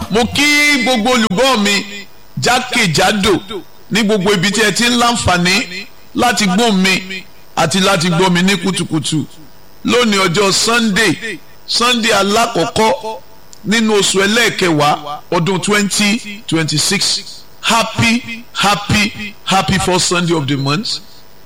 mo kí gbogbo olùgbọ́ mi jákèjádò ní gbogbo ibi tí ẹ ti ń láǹfààní láti gbọ́ mi àti láti gbọ́ mi ní kùtùkùtù lónìí ọjọ́ sunday sunday alákọ̀ọ́kọ́ nínú oṣù ẹlẹ́ẹ̀kẹwàá ọdún twenty twenty six happy happy happy first sunday of the month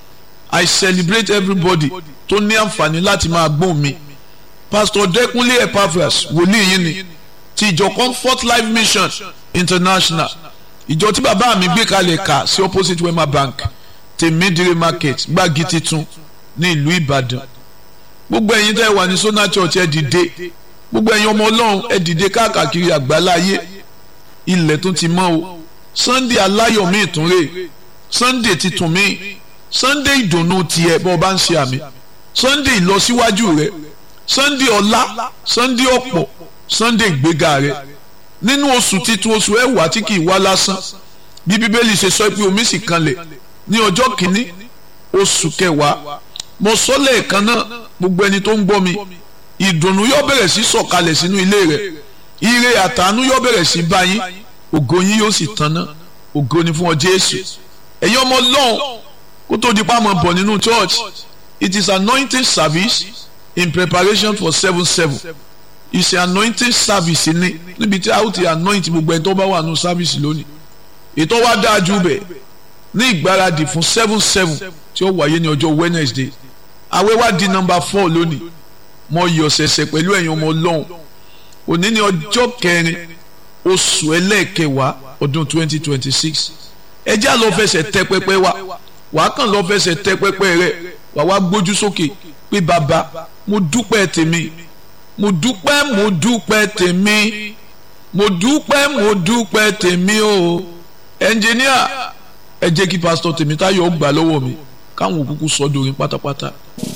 i celebrate everybody tó ní àǹfààní láti máa gbọ́ mi pastor dẹkùnlé epaphras wòlíì yìí ni ti ìjọ comfort life mission international ìjọ tí bàbá mi gbé kalẹ̀ kà sí opposite wema bank tèmídìrí market gbági titun ní ìlú ìbàdàn gbogbo ẹ̀yin tẹ́ wà ní sona church ẹ dìde gbogbo ẹ̀yin ọmọ ọlọ́run ẹ dìde káàkiri àgbáláyé ilẹ̀ tó ti mọ́ o sunday aláyọ̀ mi ìtúnrè sunday titun mi sunday ìdùnnú tiẹ̀ bọ́ ọ bá ń ṣe àmì sunday ìlọsíwájú rẹ sunday ọlá sunday ọ̀pọ̀ sunday ìgbéga rẹ nínú oṣù titun oṣù ẹwà tí kì í wá lásán bí bíbélì ṣe sọ pé omi sì kanlẹ̀ ní ọjọ́ kìíní oṣù kẹwàá mo sọ lẹ́ẹ̀kan náà gbogbo ẹni tó ń gbọ́ mi ìdùnnú yóò bẹ̀rẹ̀ sí sọ̀kalẹ̀ sínú ilé rẹ̀ ire àtàánú yóò bẹ̀rẹ̀ sí báyìí ògo yín yóò sì tán náà ògo ni fún ọ Jésù ẹ̀yin ọmọ Ọlọ́run kó tó di pàmò bọ̀ nínú church it is anointing service in preparation for seven seven it's an anointing service ni níbi tí a ó ti anoint gbogbo ẹni tó bá wà nínú service lónìí ètò wa dáa jù bẹ́ẹ̀ ní ìgbáradì fún seven seven tí ó wáyé ní ọjọ́ Wednesday àwẹ̀ wá di number four lónìí mo yọ̀ ṣẹ̀ṣẹ̀ pẹ̀lú ẹ̀yin ọmọ Ọlọ́run òní ní ọjọ́ kẹrin oṣù ẹlẹ́ẹ̀kẹwàá ọdún twenty twenty six ẹ jẹ́ àlọ́ fẹsẹ̀ tẹ pẹpẹ wa wàá kàn lọ́ fẹsẹ̀ tẹ pẹpẹ rẹ wàá wá gbójú sókè pé bàbá mo dúpẹ́ tèmi mo dúpẹ́ mo dúpẹ́ tèmi mo dúpẹ́ mo dúpẹ́ tèmi o ẹnjìníà ẹ jẹ́ kí pásítọ̀ Tèmítáyọ̀ gbà lọ́wọ́ mi káwọn òkúkú sọ́dọ̀ orin pátápátá.